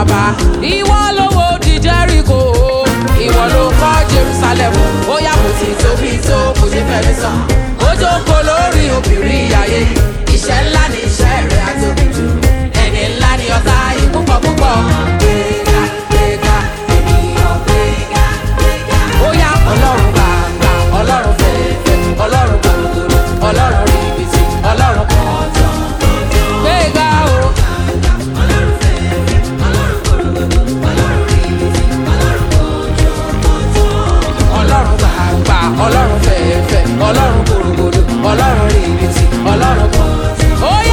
bàbá ìwọ lówó di jẹ́ríkò ìwọ ló kọ́ jerusalem ó yà kò sí tóbi tó kò ṣe fẹ́mi sàn ó jókòó lórí obìnrin ìyáyé iṣẹ́ ńlá ni iṣẹ́ rẹ̀ àtòbí jù ẹni ńlá ni ọ̀tá ìpúpọ̀ púpọ̀ gbéga gbéga ènìyàn gbéga gbéga ó yá ọlọ́run gbàgbà ọlọ́run fẹ́ẹ́fẹ́ ọlọ́run gbàgbọ́dọ̀ ọlọ́run rí ibi tí ọlọ́run kọ̀ọ̀tàn gbéga o. ọlọ́run gbàgbà ọlọ́run fẹ̀ẹ́fẹ̀ ọlọ́run gbòrògbòdò ọlọ́run rí ibi tí ọlọ́run kọ̀. ó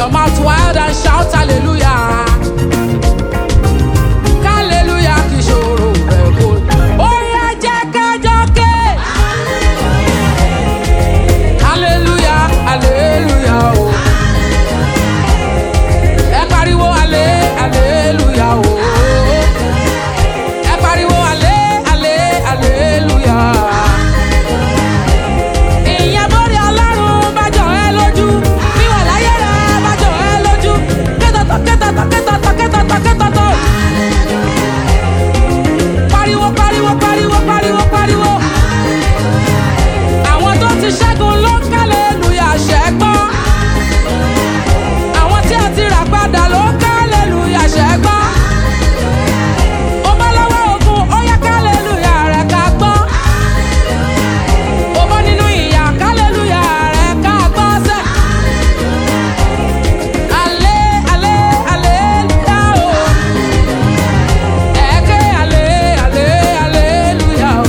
your mouth wide and shout hallelujah. Hallelujah kì í ṣòro rẹ̀ kó. Ó yá jẹ́ kájọ ké. Hallelujah, hallelujah o. Ẹ pariwo ale, hallelujah o. Ẹ pariwo ale, ale, hallelujah. Ìyẹn bórí Ọlọ́run bá jọ ẹ́ lójú. Wíwà láyé rẹ̀ bá jọ ẹ́ lójú. Kétọ̀tọ̀ kétọ̀tọ̀ kétọ̀tọ̀ kétọ̀tọ̀ kétọ̀tọ̀. Pariwo pariwo pariwo pariwo pariwo. Àwọn tó ti ṣẹ́gun ló ń kálẹ̀lúyà ṣẹ́gbọ́n. Àwọn tí a ti rà padà ló ń kálẹ̀lúyà ṣẹ́gbọ́n. Ó bọ́ lọ́wọ́ ogun, ó yẹ kálẹ̀lúyà rẹ̀ ká gbọ́n. Ó bọ́ nínú ìyà, kálẹ̀lúyà rẹ̀ ká gbọ́n sẹ́. Alẹ́ alẹ́ alẹ́lúyà o. Ẹ̀kẹ́ alẹ́ alẹ́ alẹ́lúyà o.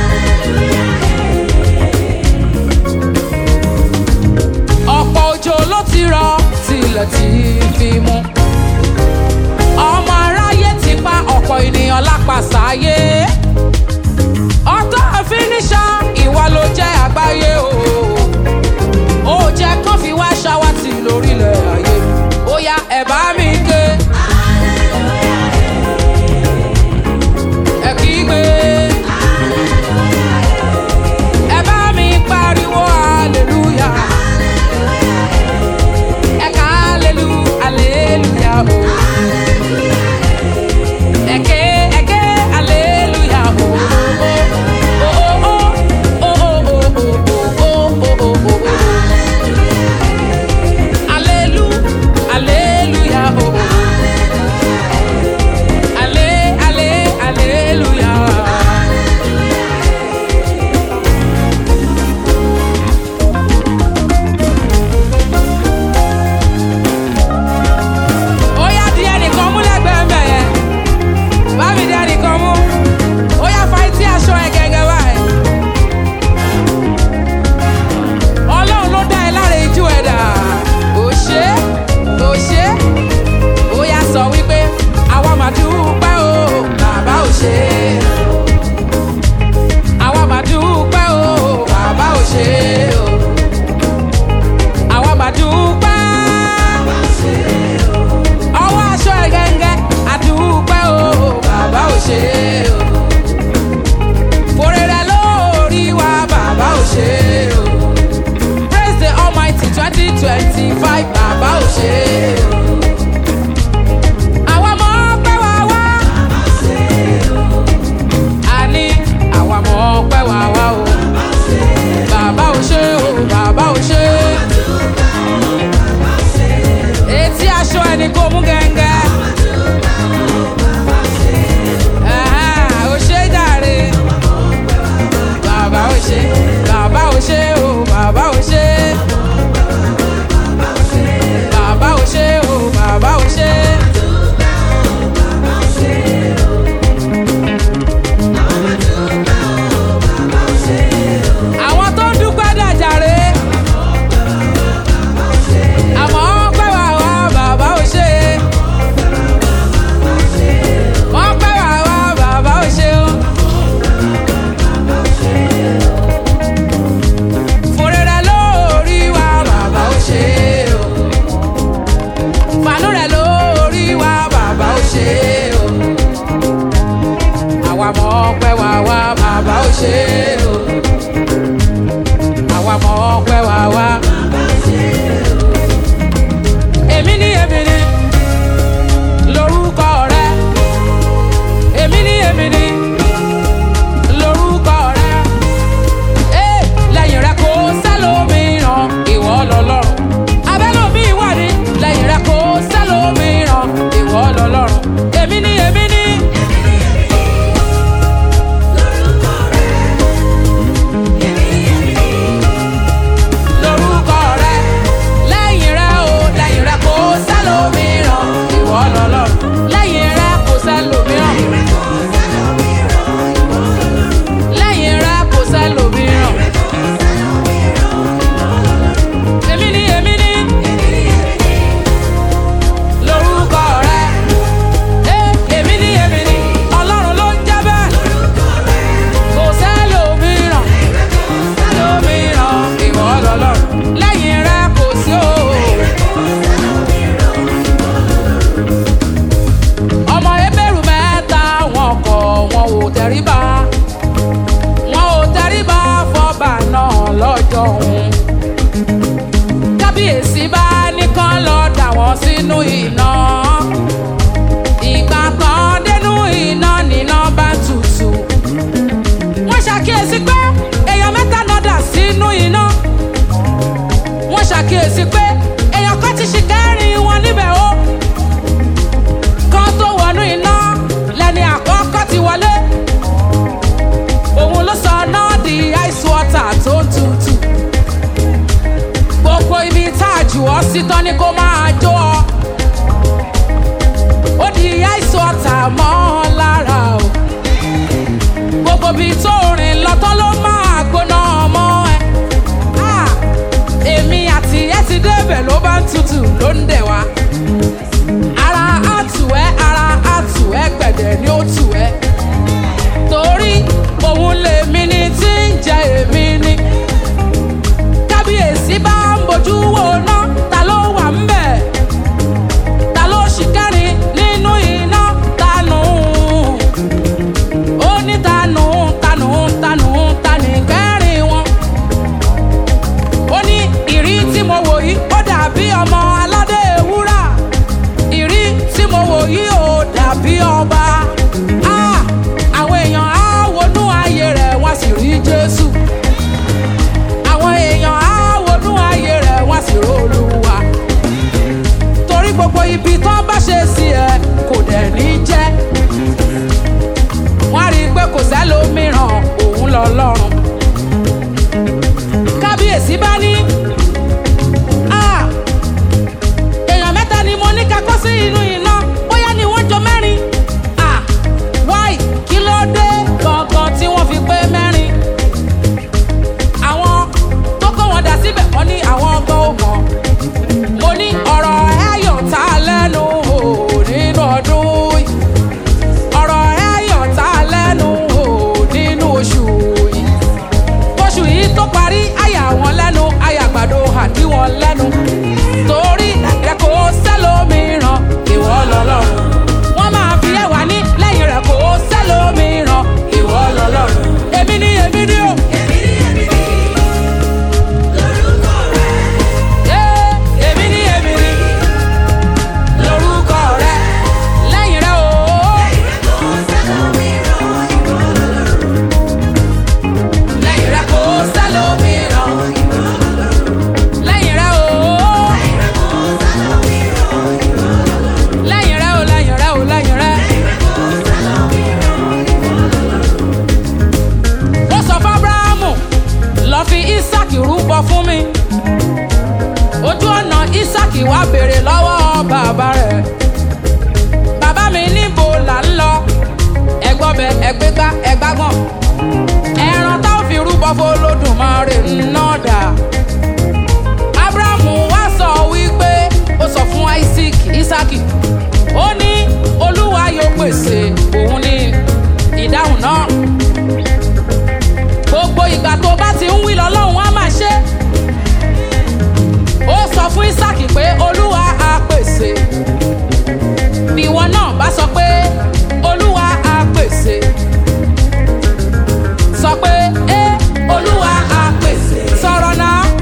ọ̀pọ̀ òjò ló ti rọ tilẹ̀ ti fi mú. ọmọ aráyé ti pa ọ̀pọ̀ ènìyàn lápasáyé. ọ̀tọ̀ àfiníṣà ìwà ló jẹ́ àgbáyé o. ó jẹ́ kán fi wá ṣáwátì lórílẹ̀ ayé. ó yá ẹ̀ bá mi ké. ẹ kígbe. ẹ bá mi pariwo hallelujah. Eka hallelujah, hallelujah, oh. Eke, eke, hallelujah, oh, oh, oh, oh, oh, oh, oh, oh, oh, oh, oh, oh, oh. Hallelu- hallelujah, oh. Halle, halle, hallelujah. ó yá di ẹnìkan mú lẹ́gbẹ̀ẹ́ mbẹ̀ yẹn bá mi di ẹnìkan mú ó yá fa etí aṣọ ẹ gẹ́gẹ́ báyìí. ọlọ́run ló dá ẹ láre ijú ẹ dà ó ṣe ó ṣe ó yá sọ wípé àwa máa dúpẹ́ o bàbá ò ṣe àwa máa dúpẹ́ o bàbá ò ṣe o àwa máa dúpẹ́ ọwọ́ aṣọ ẹ̀ gẹ́gẹ́ àdúpẹ́ o bàbá ò ṣe o fòrè rẹ lórí wa bàbá ò ṣe o praise the almighty twenty twenty five bàbá ò ṣe o. Àwa mọ̀ pé wá wá. Àní àwa mọ̀ pé wá wá o. Bàbá ò ṣe o, bàbá ò ṣe o etí aṣọ ẹni kò mú gẹ́gẹ́. Ẹ̀hẹ́n, ó ṣe jàre. Bàbá ò ṣe, bàbá ò ṣe o, bàbá ò ṣe. Bàbá ò sí tán ni kó máa jó ọ ó di àìsàn ọ̀tá mọ́ ọ lára o gbogbo bíi tó rìn lọ́tọ́ ló máa gbóná mọ́ ẹ Ah, èmi àti ẹ ti débẹ̀ ló bá ń tutù ló ń dẹ̀ wá ara á tù ẹ́ ara á tù ẹ́ gbẹ̀dẹ̀ ni ó tù ẹ́ torí òun lèmi ni tí ń jẹ èmi ni kábíyèsí bá ń bojú wo ná ta ló wà ń bẹ̀ ta ló ṣì kẹ́rin nínú iná tanù ó ní tanù tanù tanù tanì kẹ́rin wọn ó ní ìrí tí mo wò yìí ó dàbí ọmọ aládé wúrà ìrí tí mo wò yìí ó dàbí ọba Ah, àwọn èèyàn á wọnú ayé rẹ̀ wọ́n sì rí jésù àwọn èèyàn á wọnú ayé rẹ̀ wọ́n sì rólúwa torí gbogbo ibi tó bá ṣe sí ẹ kò dẹ̀ ní jẹ́ wọ́n á rí i pé kò sẹ́lòmíràn òun lọ lọ́rùn kábíyèsí bá ní "Ah, èèyàn mẹ́ta ni mo ní ká kó sí inú iná bóyá ni wọ́n jọ mẹ́rin Ah, why kí ló dé gangan tí wọ́n fi pé mẹ́rin àwọn tó kó wọn dà síbẹ̀ wọ́n ní àwọn ọgbọ́n ò mọ̀ mo ní ọ̀rọ̀ ẹ̀yọ̀ tá a lẹ́nu o nínú ọdún yìí ọ̀rọ̀ ẹ̀yọ̀ tá a lẹ́nu o nínú oṣù yìí oṣù yìí tó parí àyà wọn lẹ́nu àyà àgbàdo àdí wọn lẹ́nu torí rẹ̀ kò sẹ́lómìíràn ìwọ lọ́lọ́run wọ́n máa fi ẹ̀wà ní lẹ́yìn rẹ̀ kò sẹ́lómìíràn ìwọ lọ́lọ́run èmi ni èmi ni o. Yeah, èmi ni èmi ni lórúkọ rẹ lẹ́yìn rẹ o. lẹ́yìn rẹ kò sẹ́lómìíràn lẹ́yìn rẹ o. lẹ́yìn rẹ o lẹ́yìn rẹ o lẹ́yìn rẹ. ó sọ fún abrahamu lọ fi isaac rúbọ fún mi ojú ọ̀nà isaac wá béèrè lọ́wọ́ bàbá rẹ̀ bàbá mi níbo là ń lọ ẹgbọ́bẹ ẹgbẹ́gbá ẹgbágbọ́n ẹran táwọn fi rúbọ fọlọ́dúnmáre náà dà abrahamu wá sọ wípé ó sọ fún isaac isaac ó ní olúwa yóò pèsè òun ní ìdáhùn náà gbogbo ìgbà tó bá ti ń wí lọ́lọ́run á máa ṣe ó sọ fún isaac pé olúwa á pèsè bí ìwọ náà bá sọ pé olúwa á pèsè sọ pé ẹ olúwa á pèsè sọ̀rọ̀ náà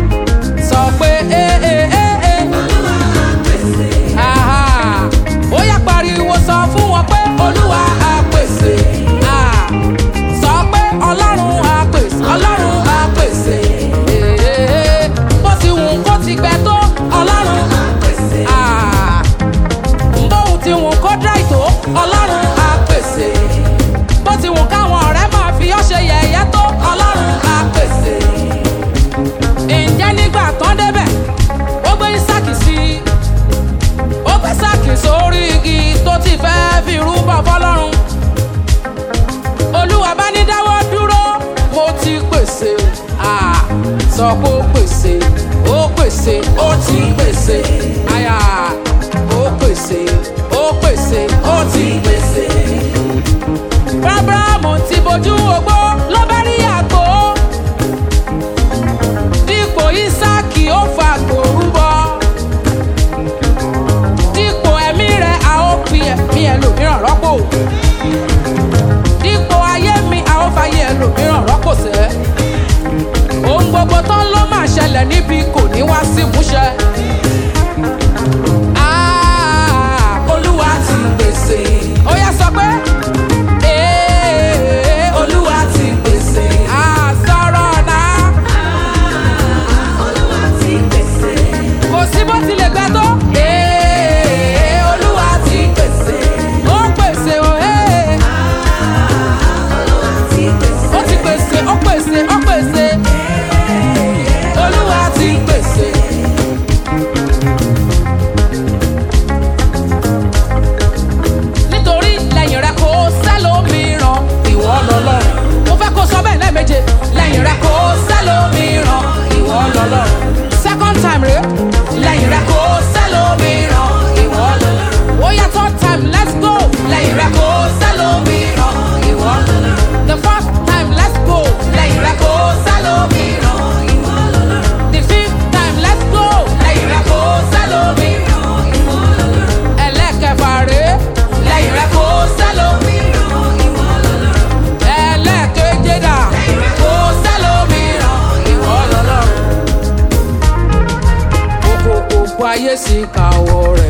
gbogbo ayé sì kàwọ́ rẹ̀.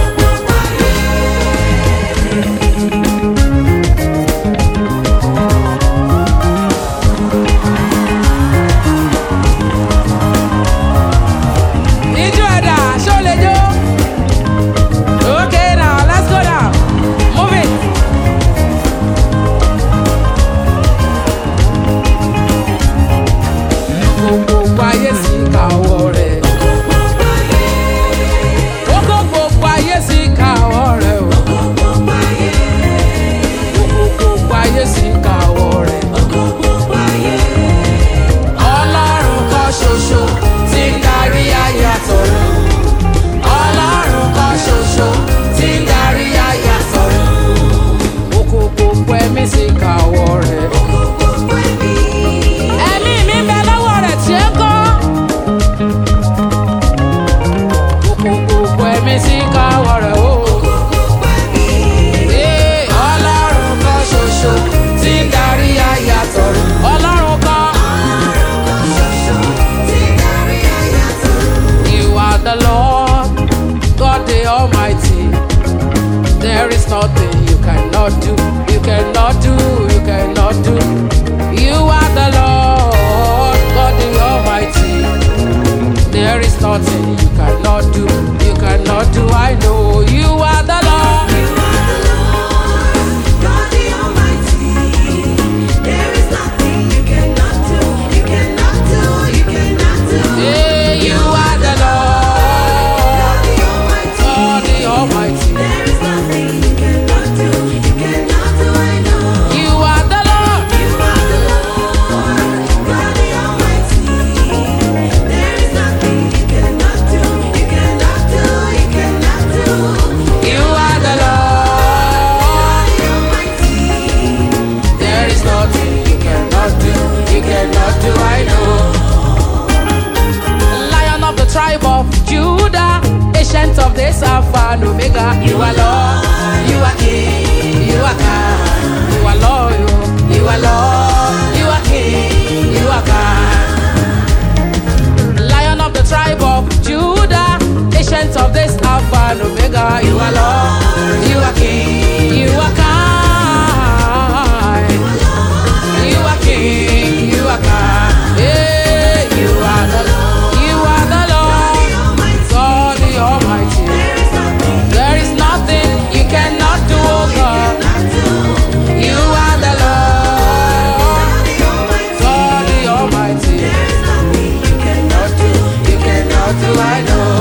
Ijó ẹ̀dá ṣó lè jó? Okay now, let's go now. Move it. Gbogbo ayé sì kàwọ́ rẹ̀. Gbogbo gbogbo ayé sì kàwọ́ rẹ̀ o. Gbogbo gbogbo ayé sì kàwọ́ rẹ̀. Ọlọ́run kan ṣoṣo tí ń darí ayé àtọ̀run. Ọlọ́run kan ṣoṣo tí ń darí ayé àtọ̀run. Gbogbo gbogbo ẹ̀mí sì kàwọ́ rẹ̀. Ẹ̀mí mi bẹ lọ́wọ́ rẹ̀ tí ó kọ́. Gbogbo gbogbo ẹ̀mí sì kàwọ́ rẹ̀ o. Ee, Ọlọ́run kan ṣoṣo tí ń darí ayé àtọ̀run. Ọlọ́run kan. You are the Lord, God the Almighty. There is nothing you cannot do, you cannot do, you cannot do. You are the Lord, God the Almighty. There is nothing you cannot do, you cannot do. I know you are the Lord. Yeah, you are the Lord, God the Almighty. You are the Lord. You are the Lord. There is nothing you cannot do, you cannot do, I know. Lion of the tribe of Judah, ancient of days, Alpha and Omega. You are Lord, you are King, you are God, you are loyal, you are Lord, you are King, you are God. Lion of the tribe of Judah, ancient of days, Alpha and Omega. You are Lord, you are King, you are kind. You are King, you are God. Yeah, you are the Lord, you are the Lord, God the Almighty. There is nothing you cannot do, oh God. You are the Lord, God the Almighty. Cannot do, you cannot do, I know.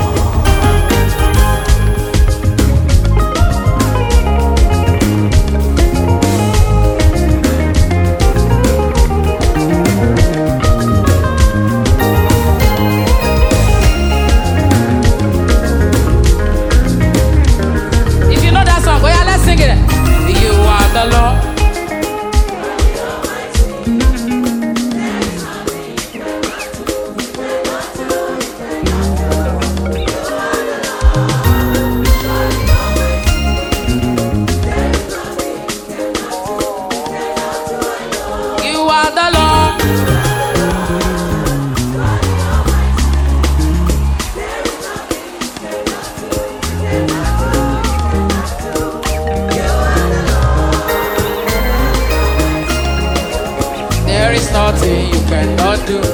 If you know that song, oh yeah, let's sing it. You are the Lord. You are the Lord. There is nothing you cannot do.